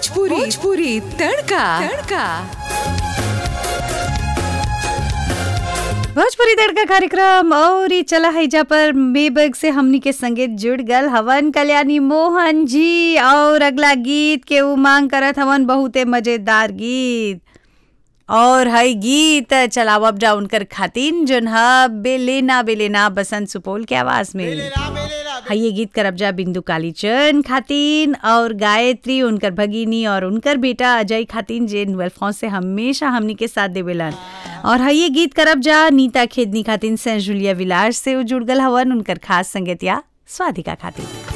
भोजपुरी भोजपुरी तड़का तड़का भोजपुरी तड़का कार्यक्रम और ई चला हैजा पर मेबग से हमनी के संगे जुड़ गल हवन कल्याणी मोहन जी और अगला गीत के उ मांग करत हवन बहुते मजेदार गीत और हई गीत चलाव अप डाउन कर खातिन जोन ह बेलेना बेलेना बसंत सुपौल के आवाज में हई ये गीत करब जा बिंदु कालीचंद खातिन और गायत्री उनकर भगिनी और उनकर बेटा अजय खातिन जे नुअल से हमेशा हमनी के साथ देवेलन और हई ये गीत करब जा नीता खेदनी खातिन से जुलिया विलास से उ जुड़ गल हवन उनकर खास संगतिया स्वादिका खातिन